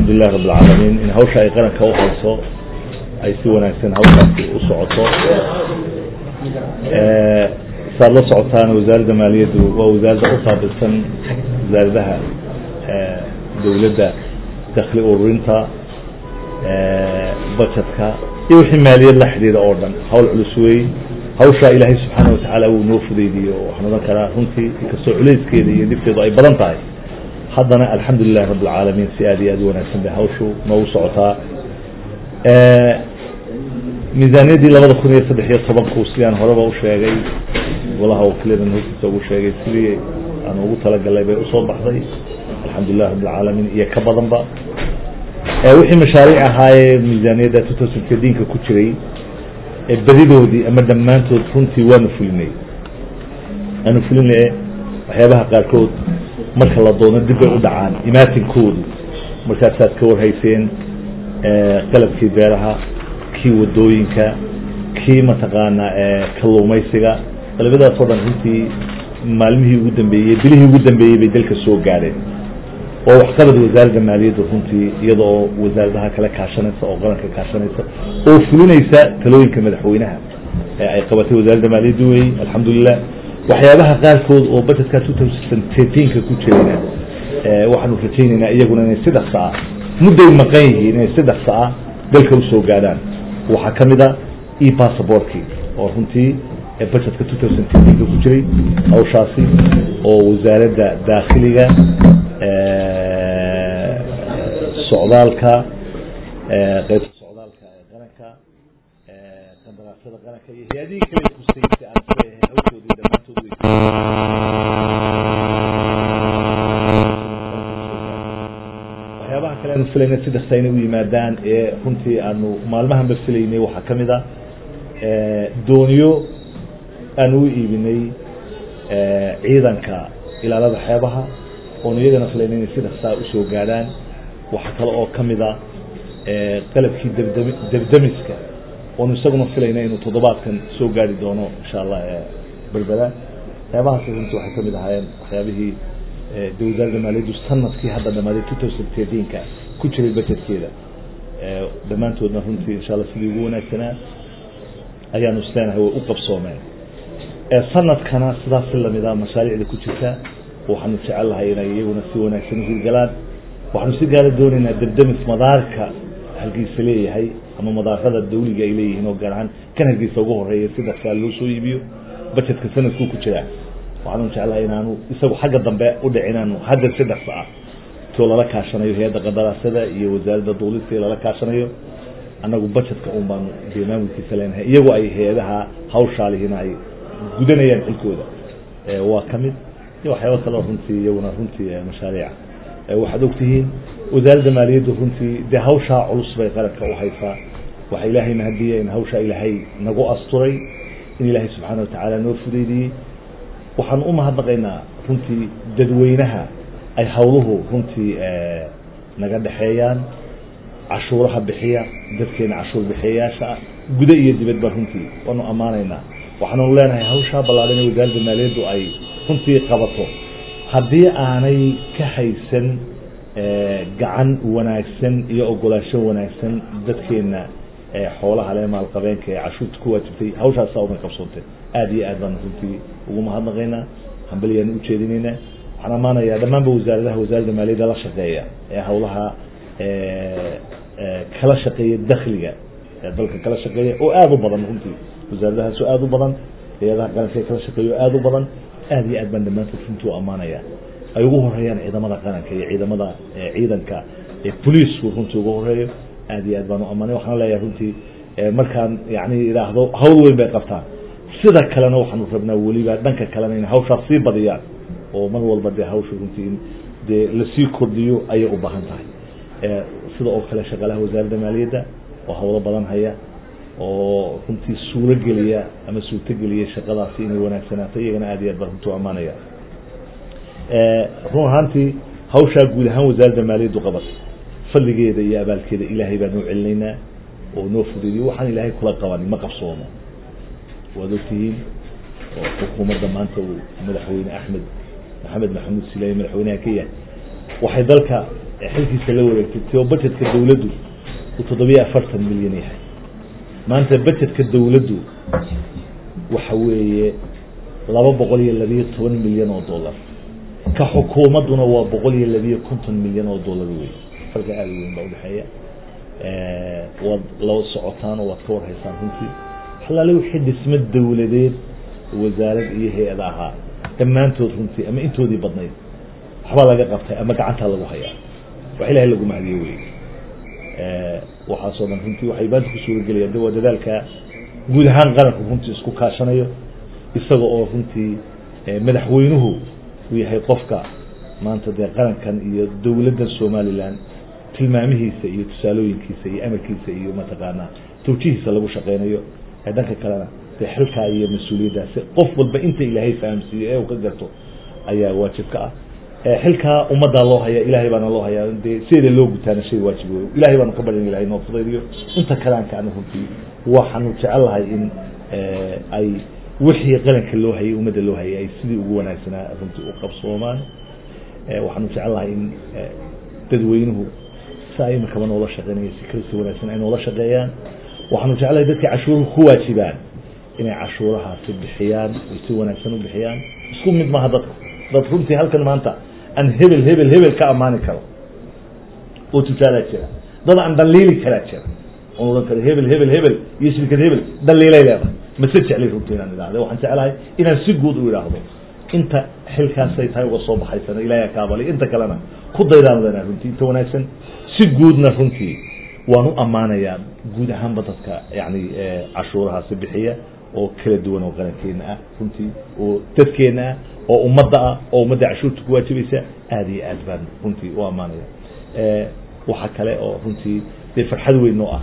alxamdulilahi rabb alcaalamiin in hawsha ay qaranka u hayso ay si wanaagsan hawshaasi u socoto saad la socotaan wasaaradda maaliyaddu waa wasaaradda u qaabilsan wasaaradaha dowladda dakli ururinta budgetka iyo wixii maaliyad la xidhiidha oo dhan hawl culus wey hawshaa ilaahay subxaana watacaala wuu noo fudaydiyo waxaan odhan karaa runtii inkastoo culayskeeda iyo dhibteedu ay badan tahay haddana alxamdu lilahi rabb alcaalamiin si aad iyo aad u wanaagsan bay hawshu noogu socotaa miisaaniyaddii labada kun iyo saddex iyo tobanku sidaan horeba u sheegay golaha wakiiladan hortiisa ugu sheegay sidii aan ugu talagalay bay usoo baxday alxamdu lilahi rabb alcaalamiin iyo ka badanba wixii mashaariic ahaayee miisaaniyadda two thousand thirteenka ku jiray badidoodii ama dhammaantood runtii waanu fulinay waanu fulinay waxyaabaha qaarkood marka la doono dib bay u dhacaan imaatinkoodu markaasaad ka warhayseen qalabkii beeraha kii wadooyinka kii mataqaanaa kalluumaysiga qalabadaas oo dhan runtii maalmihii ugu dambeeyey bilihii ugu dambeeyey bay dalka soo gaadheen oo waxqabad wasaaradda maaliyaddu runtii iyada oo wasaaradaha kale kaashanaysa oo qaranka kaashanaysa oo fulinaysa talooyinka madaxweynaha ee ay qabatay wasaaradda maaliyaddu wey alxamdulilah waxyaabaha qaarkood oo budgetka two thousand thirteenka ku jirayna waxaanu rajaynaynaa iyaguna inay saddex saca mudday maqan yihiin inay saddex saca dalka usoo gaadhaan waxaa ka mid a e passaportkii oo runtii budgetka two thousand thirteenka ku jiray hawshaasi oo wasaaradda daakhiliga socdaalka qaybta socdaalka ee qaranka qandaraasyada qaranka iyo hay-adihii kale kusaysay aan kuleeyahay hawshoodii dhammaantood wey waxyaabaha kale aanu filayna saddexta inay u yimaadaan ee runtii aanu maalmahanba filaynay waxaa ka mid a dooniyo aanu u iibinay ciidanka ilaalada xeebaha oonu iyagana filayna inay si dhaksaa usoo gaadhaan waxaa kale oo ka mid a qalabkii dabdami dabdamiska oonu isaguna filayna inuu toddobaadkan soo gaari doono insha allah berbera waxyaabahaas runtii waxay kamid ahaayeen waxyaabihii de wasaaradda maaliyaddu sanadkii hadda dhamaaday two thousand thirteenka ku jiray budgetkeeda dhammaantoodna runtii insha allah sidii ugu wanaagsanaa ayaanu isleenahay way u qabsoomeen sanadkana sidaas si lamida mashaariicda ku jirta waxaanu jecel lahay inay iyaguna si wanaagsan u hirgalaan waxaanu si gaara doonaynaa dabdamis madaarka halkiisa leeyahay ama madaarada dawliga ay leeyihiin oo gaar ahaan kan halkiisa ugu horeeya si dhaksaa loo soo iibiyo budgetka sanadkuu ku jiraa waxaanu jeclahay inaanu isagu xagga dambe u dhicin aanu hadda si dhaksa ah too lala kaashanayo hay-adda qandaraasada iyo wasaaradda duulista lala kaashanayo annagu budgetka un baanu dee maamulkiisa leenahay iyagoo ay hay-adaha hawshaalihina ay gudanayaan xilkooda waa ka mid iyo waxyaaba kaleo runtii iyaguna runtii mashaariica waxaad ogtihiin wasaaradda maaliyaddu runtii dee hawshaa culus bay qaranka u haysaa waxa ilaahay mahadiya in hawshaa ilaahay nagu asturay in ilaahay subxaana watacaala noo fudaydiyey waxaan u mahadnaqaynaa runtii dadweynaha ay hawluhu runtii naga dhexeeyaan cashuuraha bixiya dadkeena cashuur bixiyayaasha ah guda iyo dibadba runtii waanu ammaanaynaa waxaanu leenahay hawshaa ballaadhan ee wasaaradda maaliyaddu ay runtii qabato haddii aanay ka haysan gacan wanaagsan iyo ogolaansho wanaagsan dadkeena xoolaha le maalqabeenka ee cashuurta ku waajibtay hawshaasaa uma qabsoontay aada iyo aad baan runtii ugu mahadnaqaynaa hambalyaanu ujeedinaynaa waxaan ammaanayaa dhammaanba wasaaradaha wasaaradda maaliyadda la shaqeeya ee hawlaha kala shaqeeya dakliga ee dalka kala shaqeeya oo aada u badan runtii wasaaradahaas oo aada u badan hay-adaha qaranka ee kala shaqeeya oo aada u badan aada iyo aad baan dhammaantood runtii u ammaanaya ay ugu horeeyaan ciidamada qaranka iyo ciidamada ciidanka ee boliisku runtii ugu horeeyo aad iyo aad baan u ammaanay waxaan leeyahay runtii markaan yani idhaahdo hawl weyn bay qabtaan sida kalena waxaanu rabnaa weliba dhanka kalena in hawshaas sii badiyaan oo mar walba dee hawsha runtii in dee lasii kordhiyo ayay u baahan tahay sida oo kale shaqaalaha wasaaradda maaliyadda oo hawlo badan haya oo runtii suuro geliya ama suurtogeliya shaqadaasi inay wanaagsanaato iyagana aad iyo aad baan runtii u ammaanaya run ahaantii hawshaa guud ahaan wasaaradda maaliyaddu qabatay fadligeeda iyo abaalkeeda ilaahay baan noo celinaynaa oo noo fudeediyo waxaan ilaahay kula qabanin ma qabsoomo waad ogtihiin oo xukuumadda maanta uu madaxweyne axmed maxamed maxamuud silaayi madaxweynaha ka yahay waxay dalka xilkiisa la wareegtay tio budgetka dawladdu uu toddobiyo afartan milyan yahay maanta budgetka dawladdu waxa weeye laba boqol iyo labiyo toban milyan oo dollar ka xukuumadduna waa boqol iyo labiyo konton milyan oo dollar wey farka aada weyn baa udhexeeya waad la socotaan oo waad ka warhaysaan runtii halaale wixii dhismo dawladeed wasaarad iyo hay-ada ahaa dhammaantood runtii ama intoodii badnayd waxbaa laga qabtay ama gacantaa lagu hayaa wax ilahay lagu mahadiyo wey waxaasoo dhan runtii waxay maanta ku suuragelayaan de waa dadaalka guud ahaan qaranku runtii isku kaashanayo isaga oo runtii madaxweynuhu uu yahay qofka maanta dee qarankan iyo dawladdan somalilan tilmaamihiisa iyo tusaalooyinkiisa iyo amarkiisa iyo mataqaanaa tawjihiisa lagu shaqeynayo dhanka kalena dee xilkaa iyo mas-uuliyaddaasi qof walba inta ilaahay fahamsiiyo ee uu ka garto ayaa waajib ka ah xilkaa ummaddaa loo hayaa ilaahay baana loo hayaa dee sideeda loo gutaana shay waajib wey ilahay baanu ka baryan ilahay noo fudaydiyo inta kaleanka ana runtii waxaanu jecel lahay in ay wixii qaranka loo hayay ummadda loo hayay ay sidii ugu wanaagsanaa runtii u qabsoomaan waxaanu jecel lahay in dadweynuhu saa imikaba noola shaqeynaya si kala si wanaagsan ay noola shaqeeyaan waxaanu jeclahay dadkii cashuuruhu ku waajibaan inay cashuurahaasi bixiyaan ay si wanaagsan u bixiyaan isku mid maaha dadka dad runtii halkan maanta aan hebel hebel hebel ka ammaani karo oo tutaalaa jira dad aan dhaliili karaa jira oon odhan karo hebel hebel hebel iyo shirkad hebel dhaliilay leedahay mase jeclay runtii inaan idhahda waxaan jeclahay inaan si guud u idhaahdo inta xilkaasay tahay uga soo baxaysana ilaahay kaabalay inta kalena ku daydaan lenaa runtii inta wanaagsan si guudna runtii waan u ammaanayaa guud ahaanba dadka yani cashuurahaasi bixiya oo kala duwan oo qarankeena ah runtii oo dadkeena ah oo ummadda ah oo ummadda cashuurta ku waajibaysa aada iyo aad baan runtii u ammaanaya waxa kale oo runtii dee farxad weyn oo ah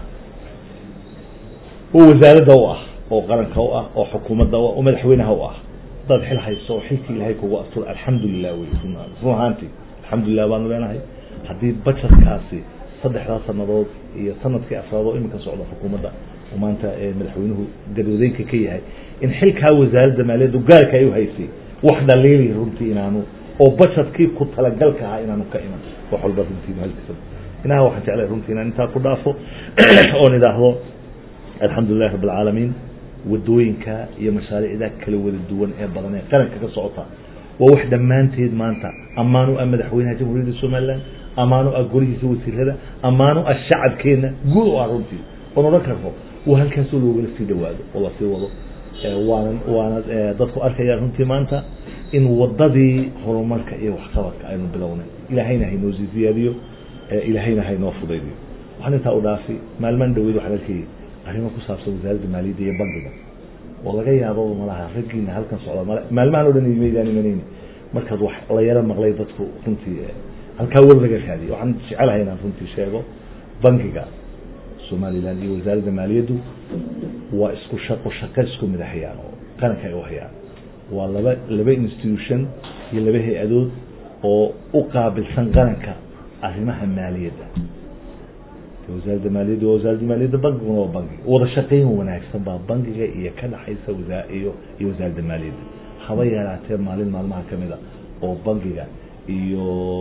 oo wasaaradda u ah oo qaranka u ah oo xukuumadda u ah oo madaxweynaha u ah dad xil hayso oo xilkii ilaahay kugu astur alxamdulilah wey run ahaantii alxamdulilah baanu leenahay haddii bajetkaasi saddexdaa sanadood iyo sanadkii afraad oo iminka socda xukuumadda oo maanta madaxweynuhu gadoodeynka ka yahay in xilkaa wasaaradda maaliyaddu gaarka ay u haysay wax dhaliili runtii inaanu oo bajetkii ku talagalka ahaa inaanu ka iman wax walba runtii mahalkiisa inaha waxaan jeclay runtii inaan intaa ku dhaafo oon idhaahdo alxamdulilahi rabb alcaalamiin wadooyinka iyo mashaariicda kala wada duwan ee badan ee qaranka ka socota waa wax dhammaanteed maanta ammaan u ah madaxweynaha jamhuuriyadda somalilan ammaan u ah golihiisa wasiirada ammaan u ah shacabkeena guud u ah runtii oon odhan karno waa halkaasoo loogala sii dhawaado oo lasii wado waana waana dadku arkayaan runtii maanta in wadadii horumarka iyo waxqabadka aynu bilownay ilaahayna haynoo sii ziyaadiyo ilaahayna haynoo fudaydiyo waxaan intaa u dhaafi maalmaan dhaweyd waxaan arkayay arrimo ku saabsan wasaaradda maaliyadda iyo bankiga oo laga yaabo malaha raggiina halkan socda male maalmahan o dhan maydaan imanayni markaad wax la yaro maqlay dadku runtii halkaa war laga raadiyo waxaan jecelahay inaan runtii sheego bankiga somaliland iyo wasaaradda maaliyaddu waa isku shaqo shaqo isku mid hayaan oo qaranka ay u hayaan waa laba laba institution iyo laba hay-adood oo u qaabilsan qaranka arrimaha maaliyadda wasaaradda maaliyadda waa wasaaradda maaliyadda bankiguna waa bankiga wada shaqeyn wanaagsan baa bankiga iyo ka dhaxaysa wasa iyo iyo wasaaradda maaliyadda haba yaraatee maalin maalmaha kamid a oo bankiga iyo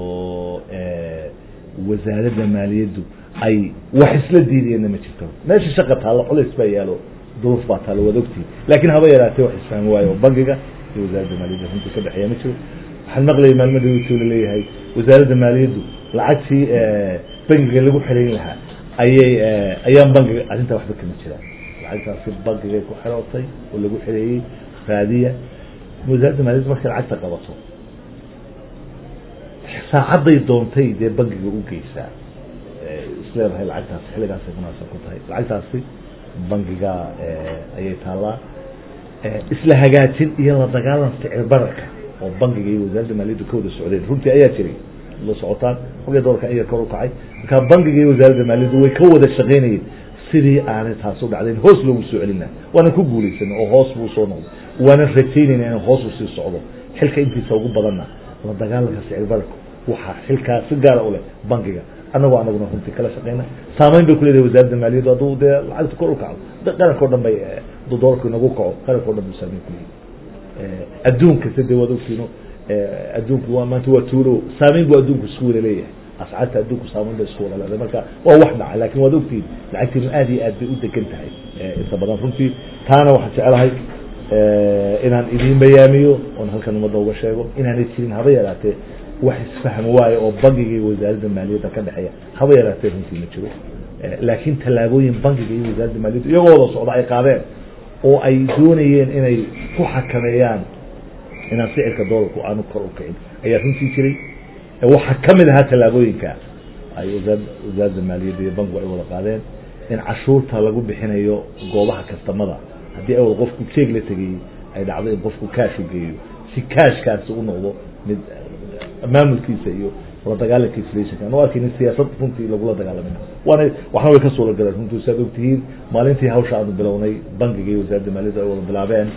wasaaradda maaliyaddu ay wax isla diidayeenna ma jirto meesha shaqa taallo culays baa yaalo duruuf baa taallo waad ogtii laakiin haba yaraatee wax isfahmi waayo oo bankiga iyo wasaaradda maaliyadda runtii ka dhexeeya ma jiro waxaan maqlayay maalmo dawladtoo laleeyahay wasaaradda maaliyaddu lacagtii bankiga lagu xirayn lahaa ayay ayaan bankiga arrintaa waxba kama jiraan lacagtaasi bankigay ku xirootay oo lagu xireeyey raadiya wasaaradda maaliyaddu markay lacagta qabato saacadday doontay dee bankiga u geysaa isleedahay lacagtaasi xilligaasay munaasab ku tahay lacagtaasi bankiga ayay taallaa isla hagaajin iyo la dagaalan sicir bararka oo bankiga iyo wasaaradda maaliyaddu ka wada socdeen runtii ayaa jiray la socotaan xogay doolka iyar kor u kacay markaa bankiga iyo wasaaradda maaliyaddu way ka wada shaqeynayeen sidii aanay taas u dhacdayn hoos loogu soo celina waanan ku guulaysan oo hoos buu soo noqday waanan rajaynayna inuu hoos u sii socdo xilka intiisa ugu badanna la dagaalanka sicir bararka waxaa xilkaa si gaara u leh bankiga annagoo anaguna runtii kala shaqeyna saameyn bay kuleedahay wasaaradda maaliyaddu hadduu dee lacagta kor u kacdo qaranko dhan bay dolarku inagu kaco qaranko dhan buu saameyn kuleeyahay adduunka sade waad ogtiino adduunku waa maanta waa tuulo saameyn buu adduunku isku wada leeyahay ascaarta adduunku saameyn bay isku wada leedahay marka waa wax dhaca laakin waad ogtihiin lacagtiinu aad iyo aad bay u degan tahay inta badan runtii taana waxaan jeclahay inaan idiin bayaamiyo oon halkan ummadda uga sheego inaanay jirin haba yaraatee wax isfahmi waayo oo bangiga iyo wasaaradda maaliyadda ka dhexeeya haba yaraatee runtii ma jiro laakiin tallaabooyin bangiga iyo wasaaradda maaliyadda iyagoo wada socda ay qaadeen oo ay doonayeen inay ku xakameeyaan inaan sicirka doolarku aanu kor u kicin ayaa runtii jiray waxaa ka mid ahaa tallaabooyinka ay wasaaradda maaliyadda iyo bankigu ay wada qaadeen in cashuurta lagu bixinayo goobaha kastamada haddii awal qofku jeeg la tegayey ay dhacdo in qofku kaashu geeyo si kaashkaasi u noqdo mid maamulkiisa iyo la dagaalanka inflationka anu arkaynin siyaasad runtii lagula dagaalamina waana waxna way ka suula galeen runtii saad ogtihiin maalintii hawsha aanu bilownay bankiga iyo wasaaradda maaliyadda ay wada bilaabeen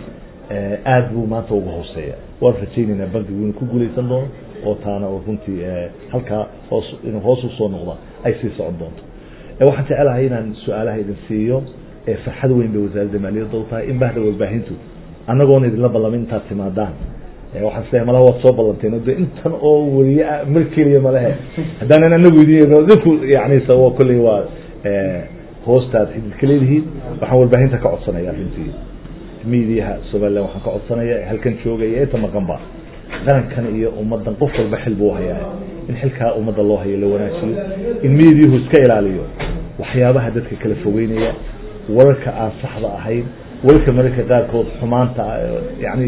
aad buu maanta uga hooseeya waan rajaynaynaa bankigu inuu ku guulaysan doono oo taana oo runtii halkaa hoos inuu hoos usoo noqda ay sii socon doonto waxaan jecelahay inaan su-aalaha idin siiyo farxad weyn bay wasaaradda maaliyadda u tahay in bahda warbaahintu annagoona idinla ballamin intaad timaadaan waxaan isleeyahay malaha waad soo ballanteen de intan oo weliye ah mar keliya malehe haddaanan anagu idin dinku yani sababo kolley waa hoostaad xididka leedihiin waxaan warbaahinta ka codsanaya runtii miidiyaha somaliland waxaan ka codsanaya halkan joogaya inta maqanba qarankan iyo ummadan qof walba xil buu hayaa in xilkaa ummadda loo hayo la wanaajiyo in miidiyuhu iska ilaaliyo waxyaabaha dadka kala fogeynaya wararka aan saxda ahayn wararka mararka qaarkood xumaanta yani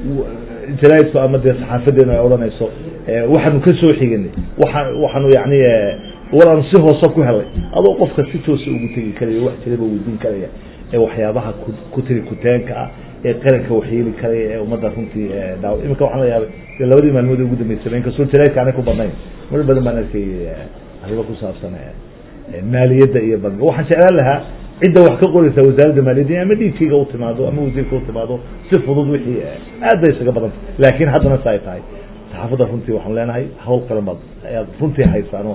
jaraidku ama dee saxaafadeenu ay odhanayso waxaanu ka soo xiganay waa waxaanu yani war aanu si hoose ku helay adoo qofka si toosa ugu tegi karaya wax jiraba weydiin karaya ee waxyaabaha ku tiri kuteenka ah ee qaranka waxyeeli karaya ee ummadda runtii daaw iminka waxaan la yaabay de labadii maalmood ugu dambeysaba inkastoo jaraidka aanay ku badnayn mar badan baan arkay arrimo ku saabsan maaliyadda iyo banka waxaan jeclaan lahaa cidda wax ka qoraysa wasaaradda maaliyadda ama dhiidkayga u timaado ama wasiirka u timaado si fudud wixii aad bay isaga badanta laakiin haddana sa ay tahay saxaafadda runtii waxaan leenahay hawl qaran baad ayaad runtii haysaano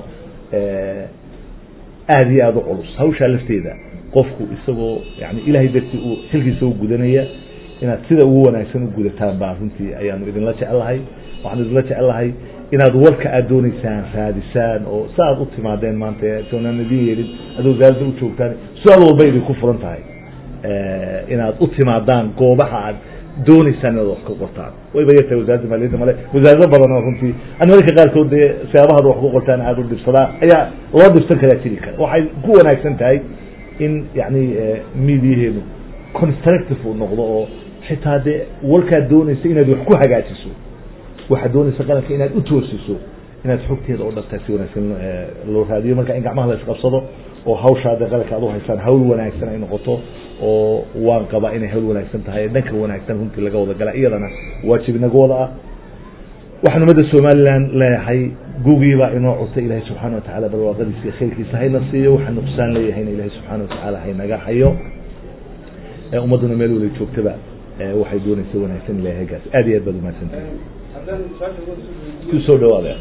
aada iyo aada u culus hawshaa lafteeda qofku isagoo yani ilahay dartii uu xilkiisa u gudanaya inaad sida ugu wanaagsan u gudataan baa runtii ayaanu idinla jecelahay waxaanu idinla jecelahay inaad warka aad dooneysaan raadisaan oo si aad u timaadeen maanta soonanadii yeelin aad wasaaradda u joogtaan su-aal walba idinku furan tahay inaad u timaadaan goobaha aad dooneysaan inaad wax ka qortaan wayba yartahay wasaaradda maaliyadda male wasaarado badan oo runtii an mararka qaarkood dee siyaabahaad wax ku qortaan aada u dhibsadaa ayaa loo dhibsan karaa jiri kara waxay ku wanaagsan tahay in yani midiyaheenu constructive uu noqdo oo xitaa dee warkaad dooneysa inaad wax ku hagaajiso waxaad doonaysa qaranka inaad u toosiso inaad xogteeda oo dhantaa si wanaagsan loo raadiyo marka in gacmaha la isqabsado oo hawshaada qaranka aad u haysaan hawl wanaagsan ay noqoto oo waan qabaa inay hawl wanaagsan tahay dhanka wanaagsan runtii laga wada gala iyadana waajib inaga wada ah waxaan ummadda somaliland leeyahay gugiibaa inoo cutay ilaahay subxaana watacaala barwaaqadiisa iyo khayrkiisa hayna siiyo waxaa nuqsaan leeyahayna ilaahay subxaana watacaala haynaga hayo ummadduna meel wala joogtaba waxay doonaysa wanaagsan ilahay hagaas aad iyo aad baad umahadsantahay ku soo dhawaada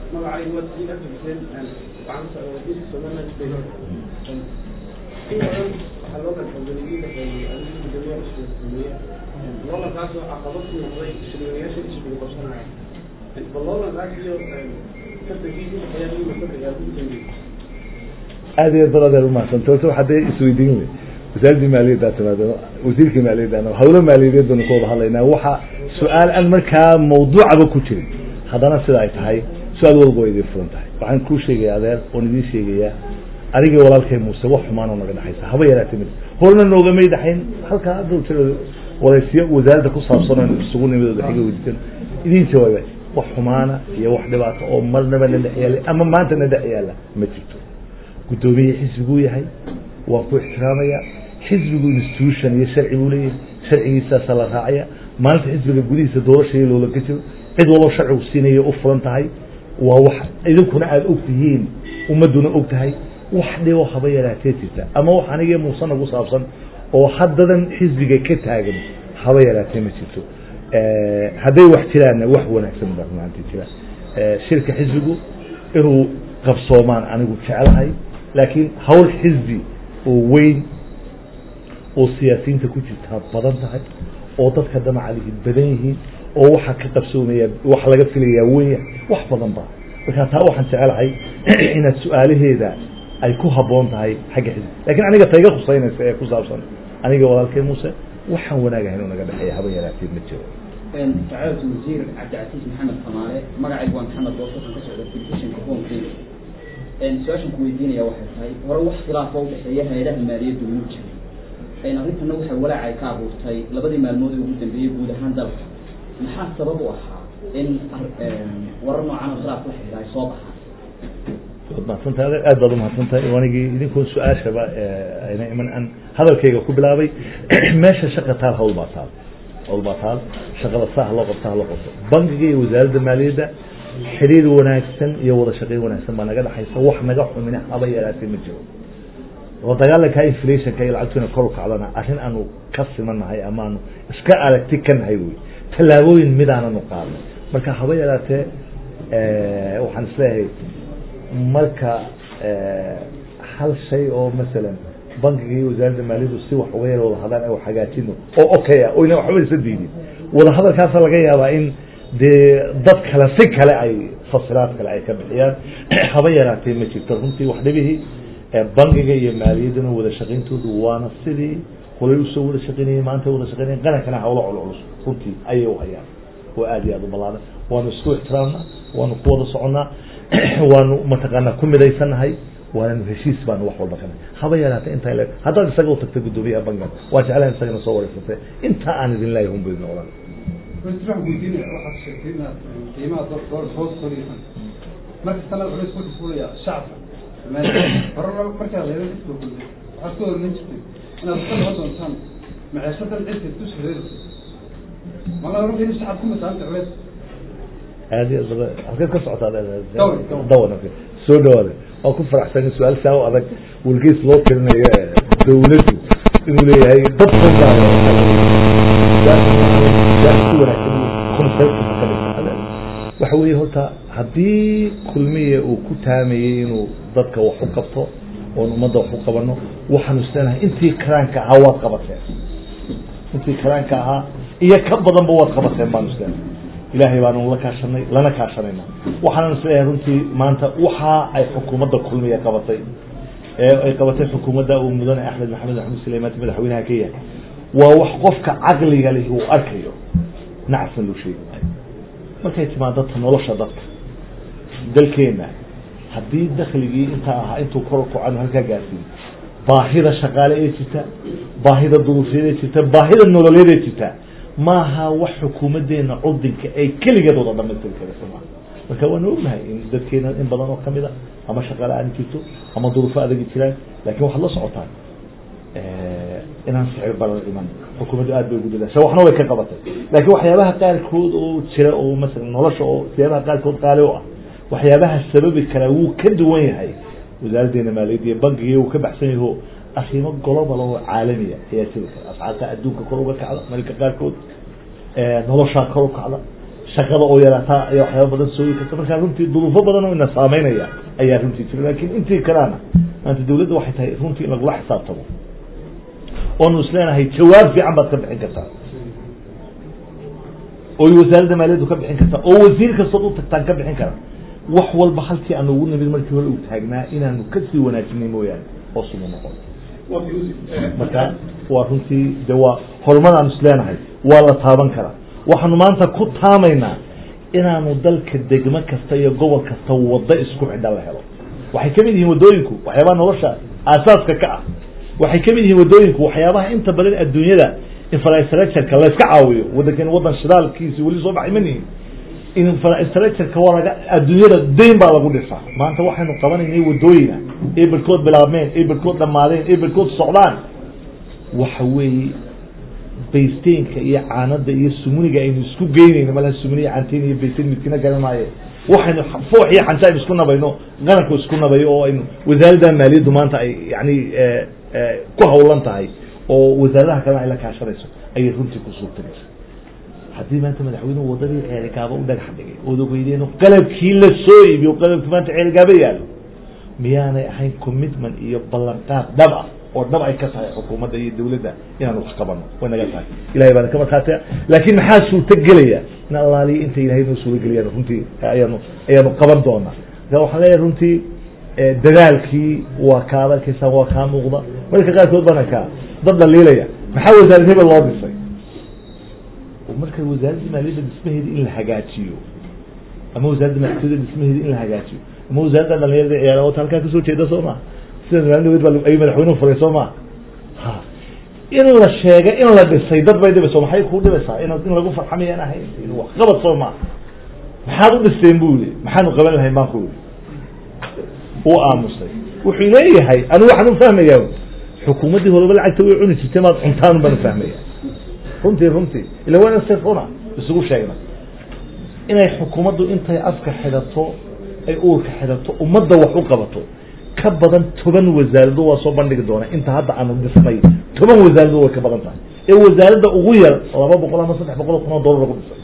aad iyo aad baad adeer umahadsantahy horta waxaa dee isweydiin wey wasaaradii maaliyaddaa timaado wasiirkii maaliyadda hawlo maaliyadeed baanu ka wada hadlaynaa waxa su-aal aan markaa mawduucaba ku jirin haddana sida ay tahay su-aal walba way idin furan tahay waxaan kuu sheegaya adeer oon idiin sheegayaa anigii walaalkay muuse wax xumaanoo naga dhexaysa haba yaraatee mid horna noogamay dhexayn halkaa hadda jira waraysiyo wasaaradda ku saabsan oo isugu nimid xiga weydiisan idiin jawaaba wax xumaana iyo wax dhibaato oo marnaba na dhex yaala ama maanta na dhex yaala ma jirto guddoomiye xisbiguu yahay waan ku ixtiraamaya xisbigu institution iyo sharci buu leeyahay sharcigiisaasaa la raacaya maalinta xisbiga gudihiisa doorashaya loola ka jiro cid walbo sharcigu siinaya u furan tahay waa wax idinkuna aada og tihiin ummadduna og tahay wax dhibo haba yaraatee jirta ama wax anigii muuse nagu saabsan oo haddadan xisbiga ka taagan haba yaraatee ma jirto hadday wax jiraanna wax wanaagsan baa runaantii jira shirka xisbigu inuu qabsoomaan anigu jecelahay laakiin hawl xisbi oo weyn oo siyaasiyiinta ku jirtaa badan tahay oo dadka damacalihi badan yihiin oo waxa ka qabsoomaya wax laga filayaa weya wax badan ba marka taa waxaan jecelahay inaad su-aalaheeda ay ku habboon tahay xagga xisbi lakin aniga tayga khuseynaysa ee ku saabsan aniga walaalkay muuse waxaan wanaagahay inuu naga dhexeeya haba yaraatee ma jiro sacaadatu wasiir cabdicasiis maxamed samaale magacaygu waa maxamed boos waxaan ka socda telefishinka home kenya su-aashan ku weydiinaya waxay tahay hore wax khilaafo udhexeeya hay-adaha maaliyaddu muu jiray arrintana waxay walaacay ka abuurtay labadii maalmood ee ugu dambeeyey guud ahaan dalka maxaa sabab u ahaa in warar noocan oo khilaaf la xidhiidha ay soo baxaan waad mahadsantahay aad baad umahadsantahay anigii idinkuon su-aashaba ayna iman aan hadalkayga ku bilaabay meesha shaqa taal hawl baa taal hawl baa taal shaqada saa haloo qabta haloo qabto bankiga iyo wasaaradda maaliyadda xiriir wanaagsan iyo wada shaqeyn wanaagsan baa naga dhexaysa wax naga xumina haba yaraatee ma jiro la dagaalanka inflationka iyo lacagtuna kor u kacdana arrin aanu ka simanahay ama aanu iska aragti ka nahay wey tallaabooyin midaananu qaadnay marka haba yaraatee waxaan isleeyahay marka hal shay oo masalan bankiga iyo wasaaradda maaliyaddu si wax uga yar wada hadlaan ay hagaajino oo okay ah oyna waxba isa diidin wada hadalkaasa laga yaabaa in dee dad kale si kale ay fasiraad kale ay ka bixiyaan haba yaraatee ma jirto runtii wax dhibihii bankiga iyo maaliyadduna wada shaqayntoodu waana sidii holay usoo wada shaqeynayay maanta wada shaqeynaya qarankana hawlo culculus runtii ayay u hayaan oo aad iyo aad u ballaadan waanu isku ixtiraamna waanu ku wada soconnaa waanu mataqaanaa ku midaysannahay waananu heshiis baanu wax walba kana haba yaraata intaa le haddaad isaga u tagta guddoomiyaha bankan waa jeclahan isagana soo wareysatay intaa aan idin leeyahay unba idin odhan waxaan weydiinaya waxaad sheegtay inaad qiimaha dolar hoos koraysan marka sanad culays ku dhufulaya shacabka hore markaa leedan kasoo kulmay waxaad ka hormayn jirtay inaad ka noqon doontaan maciishadan cidka dusha reerisa mala oran in shacab ku masaanta culays aad iyo aad halkeed ka socotaa Dawr. dawan soo dhawaada waa ku faraxsan su-aal saa u adag wargeys loo tirinayo dawladdu inuu leeyahay dad waxa weeye horta haddii kulmiya uu ku taamayey inuu dadka wax u qabto oon ummadda wax u qabano waxaanu isleenahay intii karaanka ahaa waad qabateen intii karaanka ahaa iyo ka badanba waad qabateen baanu isleenahay ilaahay baanu la kaashanay lana kaashanayna waxaanu isleeyahay runtii maanta waxa ay xukuumadda kulmiya qabatay ee ay qabatay xukuumadda uu mudane axmed maxamed maxamed suleymaanti madaxweynaha ka yahay waa wax qofka caqliga leh uu arkayo nacsan loo sheegi maayo markay timaado ta nolosha dadka dalkeena haddii dakligii intaa ahaa intuu kor u kaco halkaa gaarsiin baahida shaqaale ee jirta baahida duruufeed ee jirta baahida nololeed ee jirta maaha wax xukuumadeena cudinka ay keligeed wada dhamaystiri karaysa maaha marka waanu ognahay in dadkeena in badan oo kamid a ama shaqaale aan jirto ama duruufo adagi jiraan lakin waxaad la socotaan inaan sicir barar iman xukuumaddu aad bay ugu dadaasha waxna way ka qabatay laakiin waxyaabaha qaarkood oo jira oo masalan nolosha oo waxyaabaha qaarkood qaali u ah waxyaabaha sababi karaa wuu ka duwan yahay wasaaraddeena maaliyadda iyo bankiga wuu ka baxsan yaho arrimo global oo caalamiya ayaa jiri kara ascaarta adduunka kor uga kacda marka qaarkood noloshaa kor u kacda shaqada oo yaraataa ayaa waxyaaba badan soogi karta markaa runtii duruufo badan oo ina saameynaya ayaa runtii jira laakiin intii kalaana maanta dawladda waxay tahay runtii in lagula xisaabtamo oonu isleenahay jawaab fiican baad ka bixin kartaa oy wasaaradda maaliyaddu ka bixin kartaa oo wasiir kastood u tagtaan ka bixin kara wax walba halkii aanu ugu nimid markii hore uu taagnaa inaanu kasii wanaajinay mooyaane oo sumu noqon marka waa runtii de waa horumar aanu isleenahay waa la taaban karaa waxaanu maanta ku taamaynaa inaanu dalka degmo kasta iyo gobol kasta waddo isku xidha la helo waxay kamid yihiin waddooyinku waxyaabaha nolosha aasaaska ka ah waxay kamid yihiin waddooyinku waxyaabaha inta badan adduunyada infrastructureka layska caawiyo wadankan wadan shidaalkiisi weli soo baxay manihin infrastructureka waa laga adduunyada dayn baa lagu dhisaa maanta waxaynu qabanaynay waddooyina ee barkood bilaabmeen ee barkood dhamaadeen ee barkood socdaan waxa weeye baysteenka iyo caanada iyo sumuniga aynu isku geynayno malaha sumuniya canteen iyo baysteyn midkina garan maaye waxaynu foox iyo xanja aynu isku nabayno qaranku isku nabayo oo aynu wasaaradda maaliyaddu maanta ay yani ku hawlan tahay oo wasaaradaha kalena ay la kaashanayso ayay runtii ku suurtagaysa haddii maanta madaxweynuhu wadadii ceerigaaba u dhagax dhigay ood ogeydeeno qalabkii la soo iibiyo qalabkii maanta ceerigaaba yaalo miyaanay ahayn commitment iyo ballanqaad dhab ah oo dhab ay ka tahay xukuumadda iyo dawladda inaan wax qabano way naga tahay ilahay baana ka markhaatiya laakiin maxaa suurto gelaya in allaaliya inta ilahay noo suuro geliyaan runtii ayaanu ayaanu qaban doonaa marka waxaan leeyahay runtii dadaalkii waa kaad arkaysaa waa kaa muuqda marka qaarkood bana kaa dad dhaliilaya maxaa wasaarad hebel loo dhisay marka wasaaradda maaliyadda dhismaheeda in la hagaajiyo ama wasaaradda madaxtooyada dhismaheeda in la hagaajiyo ama wasaaradda dhalinyarada ciyaara wata halkaa kasoo jeeda soo maa sida maalin dhaweyd baa ayuu madaxweynuhu furay soo maa ha in la sheega in la dhisay dad bay dhibayso maxay kuu dhibaysaa in in lagu farxamayaan ahayn wax qabad soo maa maxaad u dhisteen bu yihi maxaanu qaban lahayn baan ku yihi uu aamusay wuxuu leeyahay anigu waxaan u fahmayaa xukuumaddii horeba lacagta way cuni jirtay maad cuntaan baan ufahmaya runtii runtii ila waana si runa isugu sheegna inay xukuumaddu intay afka xidhato ay uurka xidhato ummadda wax u qabato ka badan toban wasaarado waa soo bandhigi doona inta hadda aanu dhisnay toban wasaarado way ka badan tahay ee wasaaradda ugu yar laba boqol ama saddex boqol oo kun oo dollar lagu dhisay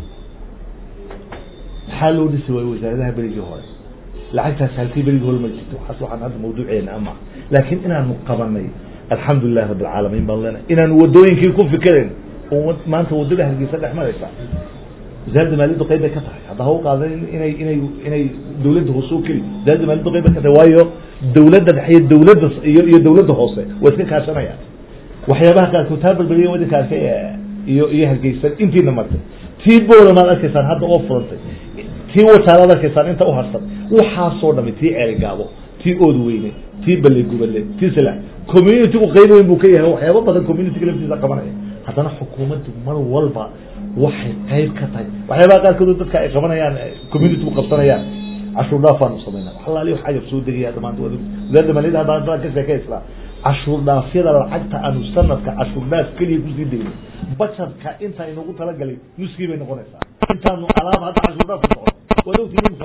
maxaa loo dhisi waayo wasaaradaha berigii hore lacagtaas halkii berigii hore ma jirto waxaas waxaan hadda mawduuceena ama laakiin inaanu qabanay alxamdu lilahi rabi alcaalamiin baan leenahay inaanu wadooyinkii ku fikerayn oo maanta wadada hargeysa dhex maraysa wasaaradda maaliyaddu qayb bay ka tahay hadda ha u qaadan inay inay inay dawladda hoose u keli wasaaradda maaliyaddu qayb bay ka tahay waayo dawladda dhexe iyo dawladda iyo iyo dawladda hoose waa iska kaashanayaan waxyaabaha qaarkood taa balbeliya wadinka arkay iyo iyo hargeysan intiina martay tii boola maad arkaysaan hadda oo furantay tii wajaalaad arkaysaan inta u harsan waxaasoo dhami tii ceerigaabo tii ood weyne tii balle gubale tii sila communitygu qayb weyn buu ka yahay waxyaaba badan communityga laftiisa qabanaya haddana xukuumaddu mar walba waxay qayb ka tahay waxyaabaha qaarkood dadka ay qabanayaan communitygu qabsanayaan cashuur dhaafaanu samayna wax alaali wax agab soo degaya dhamaanta wasaaradda maaliyadda hadda haddaan ka sheekaysnaa cashuur dhaafyada lacagta aanu sanadka cashuur dhaaf keliya kusii degno bajarka inta inagu talagalay nuskii bay noqonaysaa intaanu alaab hadda cashuur dhaaf ku socon waad ogtihiin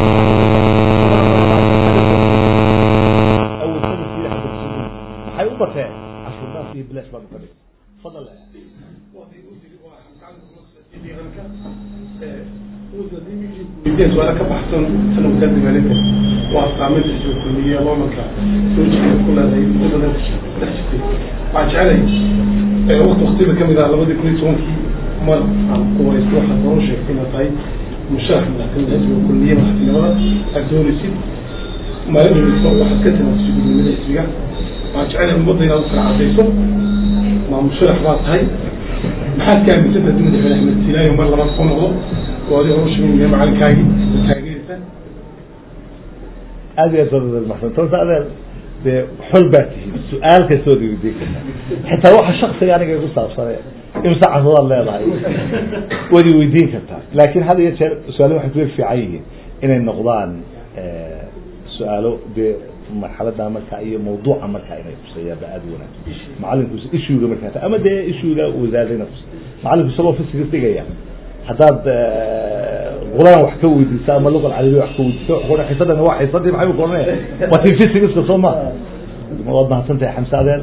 waxay u bateen cashuur dhaaf iyo bilash baanu ka dhigay fadal su-aala ka baxsan sana wasaaradda maaliyadda waa saameynta soo kulmiye loolanka soo jirta ku leedahay muddo badan dhex jirtay waxaan jecelay waqti waqtiyada kamid ah labadii kun iyo tobankii mar aan ku wareysta waxaad hore sheegtay inaad tahay musharax madaxtinimada xisbiga kulmiye madaxtinimada aad doonaysid maalin dhaweyso waxaad ka timaadisay guddoomiyada xisbiga waxaan jecelay ummadda inaad u kala cadayso maa musharax baad tahay maxaad ka aaminsantaha dowladda madaxweyne axmed silaayo mar labaad soo noqdo oo adiga hor sheegaya macalinkaagii taageeraysa aad iyo aad baad mahadsan horta adeer dee xol baa tihiin su-aal kastoo weydiin kartaa xitaa waxa shaksiga aniga igu saabsane imse caruuraad leedahay waad i weydiin kartaa laakin had iyo jeer su-aalo waxay kuwa fiican yihiin inay noqdaan su-aalo dee marxalada marka iyo mawduuca marka inay kuseeyaanba aada u wanaagsan macalinku ishuga markaa ta ama dee ishuga wasaaradayna kus macalinku isagoo fisiga dhigaya haddaad quraan wax ka weydiisa ama luqa carabiya wax ka weydiisa wuxuu xisadani waa xisadii maxay ku oranaya waa tii fisigiska soo ma waad mahadsan tahay xamse adeer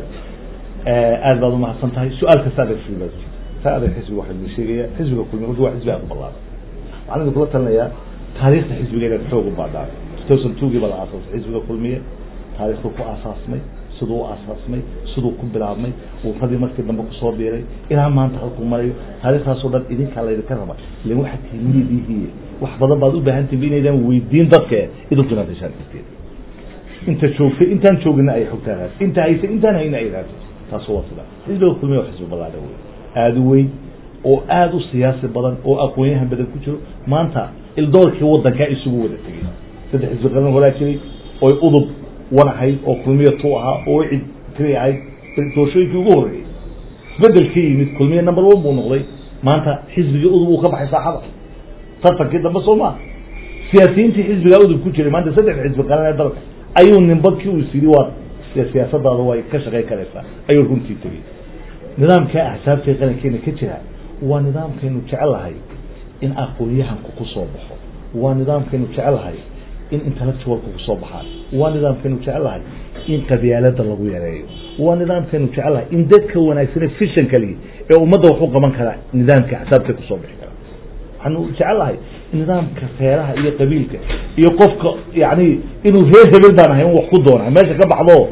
aad baad umahadsan tahay su-aal kasta adeer xisbiga ta adeer xisbiga waxaa idin sheegaya xisbiga kulmiya marka waa xisbi aad u ballaaran waxaan idin kula talinayaa taariikhda xisbiga inaad xoog u baadhaan two thousand two gii baa la aasaasay xisbiga kulmiye taariikhdu ku aasaasmay siduu u aasaasmay siduu ku bilaabmay wuufadii markii dambe kusoo biiray ilaa maanta halkuu marayo taarikhdaasoo dhan idinkaa laydinka raba ilan waxaad tilmiidihiiye wax badan baad u baahan tihin inaydaan weydiin dadka idinku inaad heshaan karteed inta joogtay intaan joogina ay xogtaa raad inta haysay intaan hayna ay raadto taas waa sida xisbiga kulmiya waa xisbi ballaadha wey aada u weyn oo aada u siyaasi badan oo aqoonyahan badan ku jiro maanta ildoorkii wadankaa isugu wada tegay saddex xisbi qaran horaa jiray oy udub wan ahayd oo kulmiya tu ahaa oo cid kri ahayd doorashooyinkii ugu horreeyey isbedel ka yimid kulmiya number one buu noqday maanta xisbigii udub uu ka baxay saaxada tartankii dambe soo maa siyaasiyiintii xisbigaa udub ku jiray maanta saddex xisbi qaran ee dalka ayuu ninbadkii uu isiri waa siyaasadaada way ka shaqayn karaysaa ayuu runtii tegey nidaamka axsaabta qarankeena ka jira waa nidaamkaynu jecelahay in aqoon-yahanku ku soo baxo waa nidaamkaynu jecelahay in intellectualka kusoo baxaan waa nidaamkaynu jecelahay in qabyaalada lagu yareeyo waa nidaamkaynu jecelahay in dadka wanaagsane fishan kali ee ummadda wax u qaban kara nidaamka axsaabta kusoo bixi kara waxaanu jecelahay nidaamka reeraha iyo qabiilka iyo qofka yani inuu reer hebel baan ahay in wax ku doona meesha ka baxdo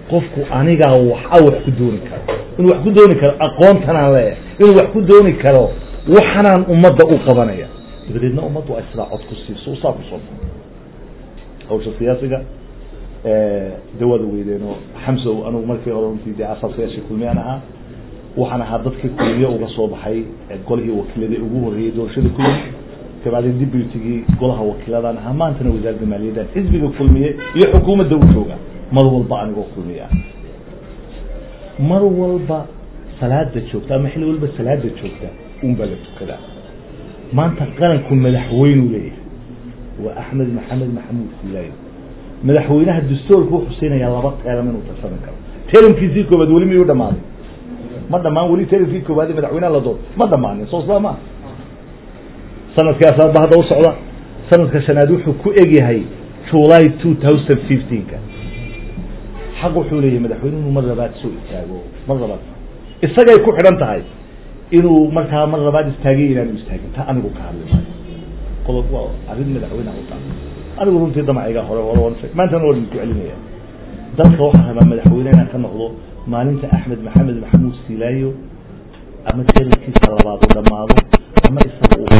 qofku anigaa waxa wax ku dooni karo inuu wax ku dooni karo aqoontanaan leeyahay inuu wax ku dooni karo waxanaan ummadda u qabanaya dabadeedna ummaddu ay sidaa cod ku siiso saa ku soo hawsha siyaasiga de waad weydeenoo xamso anugu markii hore runtii dee asaasayaashii kulmiyaan ahaa waxaan ahaa dadkii kulmiye uga soo baxay golihii wakiilada ugu horreeyey doorashada kulmi kabacdi deputigii golaha wakiiladaan ahaa maantana wasaaradda maaliyaddan xisbiga kulmiye iyo xukuumadda u jooga mar walba anigoo kulmiye ah mar walba salaada joogta ama xilli walba salaada joogta unbaa la tukadaa maanta qaranku madaxweynuu leeyahay waa axmed maxamed maxamuud silaayo madaxweynaha dastoorku wuxuu siinayaa laba teeram inuu tartami karo teeramkiisii koobaad weli miyuu dhamaaday ma dhamaan weli teeramkii koobaad madaxweynaha la doon ma dhamaanin soo isla ma sanadkii asaadba hadda u socda sanadka shanaad wuxuu ku egyahay july two thousand fifteenka xaq wuxuu leeyahay madaxweyne inuu mar labaad soo istaago mar labaad isagay ku xidhan tahay inuu markaa mar labaad istaagay inaanu istaagin ta anigu ka hadli maayo qodob waa arrin madaxweynaha u taal anigu runtii damacayga hore hore waan sheeg maantana waan idinku celinaya dalka waxaa rabaa madaxweyne inaan ka noqdo maalinta axmed maxamed maxamuud silaayo ama teerankiisa labaad u dhammaado ama isaga u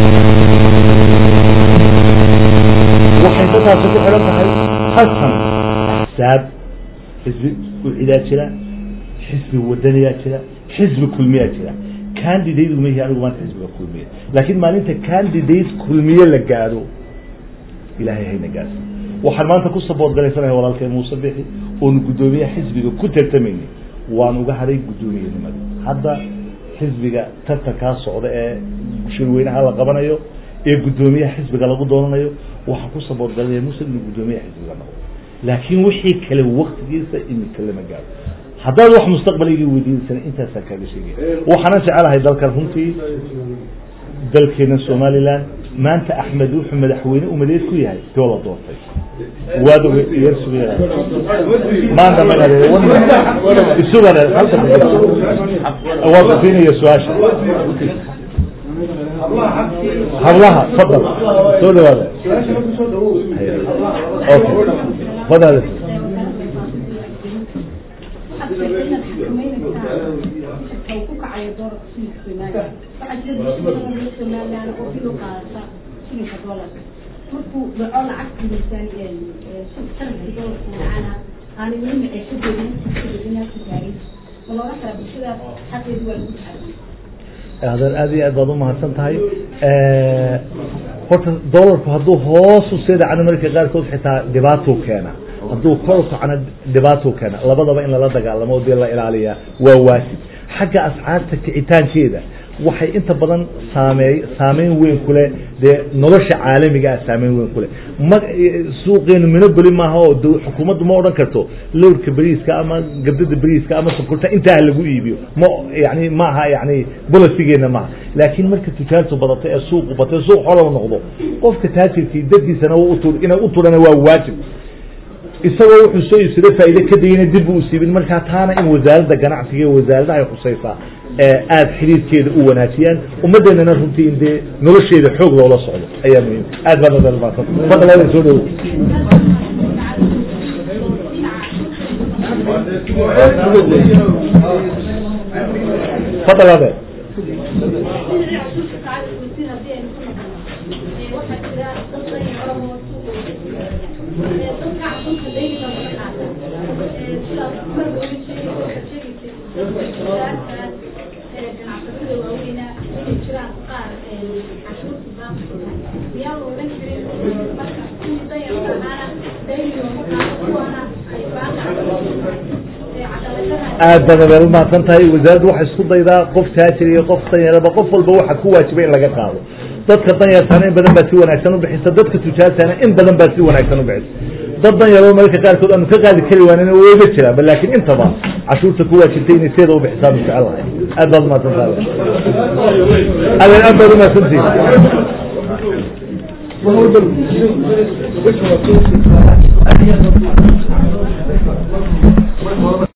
waxay dadkaasi ku xidhan tahay hasan axsaab xisbi ucidaa jira xisbi wadaniyaa jira xisbi kulmiyaa jira candidate uma yihi anigu maanta xisbiga kulmiye laakiin maalinta candidate kulmiye la gaadho ilahay hayna gaarsi waxaan maanta ku sabood galaysanahay walaalkay muuse bixi oonu guddoomiyaha xisbiga ku tartamaynay waan uga hadhay guddoomiyenimada hadda xisbiga tartankaa socda ee shirweynaha la qabanayo ee guddoomiyaha xisbiga lagu doonanayo waxaan ku sabood galanaya muuse inuu guddoomiyaha xisbiga noqdo laakiin wixii kale waktigiisa imika lama gaaro haddaad wax mustaqbaligii weydiinsana intaasaan kaaga sheegaya waxaanan jecelahay dalkan runtii dalkeena somaliland maanta axmed wuxuu madaxweyne umaleed ku yahay doo la doortay waad yar sugaya maanta ma isugan waa kusiinaya su-aasha hablaha fadal soo dhawaada okay fadal markuu dhaco lacagta miisaan sanadkii dolarka macaana aan weli maciishadeedin ku gaarin ma looga kala bulshada xaqeedu waa lagu taxadiyay adeer aad iyo aad baad umahadsan tahay horta dolarku hadduu hoos u sii dhacno marka qaarkood xitaa dhibaatuu keena hadduu kor u kacno dhibaatuu keena labadaba in lala dagaalamo o dee la ilaaliyaa waa waajib xagga ascaarta kicitaankeeda waxay inta badan saameey saameyn weyn kule dee nolosha caalamiga ah saameyn weyn kule ma suuqeenu minobeli maaha oo d xukuumaddu ma odhan karto lowrka beriiska ama gabdada beriiska ama sokorta intaa lagu iibiyo ma yani maaha yani bolosigeena maaha laakiin marka tujaartu badato ee suuqu bato suuq xolow noqdo qofka taajirkii dadkiisana utu inay u turana waa waajib isagoo wuxuu soo iibsaday faa'iide ka dayana dib u siibin markaa taana in wasaaradda ganacsiga iyo wasaaradaha ay khusaysaa aada xiriirkeeda u wanaajiyaan ummadeenana runtii in dee nolosheeda xoog loola socdo ayaa muhiim aad baa nadalmaadsan fadlan soo dhowo fadal ade aad baad adeer umahadsan tahay wasaaraddu waxay isku daydaa qof taajir iyo qof danyaraba qof walba waxa ku waajiba in laga qaado dadka danyartaana in badan baa si wanaagsan ubixisa dadka tujaartaana in badan baa si wanaagsan ubixisa dad danyaro mararka qaarkood aanu ka qaadi kari waanin wayga jiraanba laakiin intaba cashuurta ku waajibtay inay seeda ubixisaan jecelahay aad baad umahadsan tahay adeer aad baad umahadsantihin Thank you.